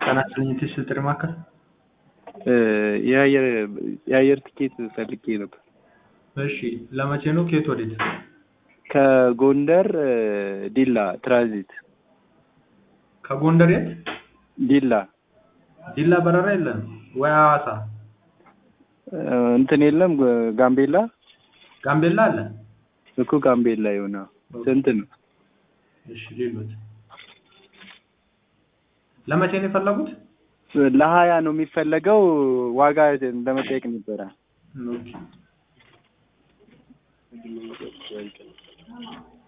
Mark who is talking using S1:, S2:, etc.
S1: ጤና ይስጥልኝ የቴስት ጥሪ ማዕከል
S2: የአየር የአየር ትኬት ፈልጌ ነበር።
S1: እሺ ለመቼ ነው ከየት ወዴት
S2: ከጎንደር ዲላ ትራንዚት
S1: ከጎንደር የት
S2: ዲላ
S1: ዲላ በረራ የለም ወይ ሐዋሳ
S2: እንትን የለም ጋምቤላ
S1: ጋምቤላ አለ
S2: እኮ ጋምቤላ የሆነ ስንት ነው?
S1: እሺ ሌሎት ለመቼ ነው የፈለጉት
S2: ለሀያ ነው የሚፈለገው ዋጋ ለመጠየቅ ነበረ።
S1: ኦኬ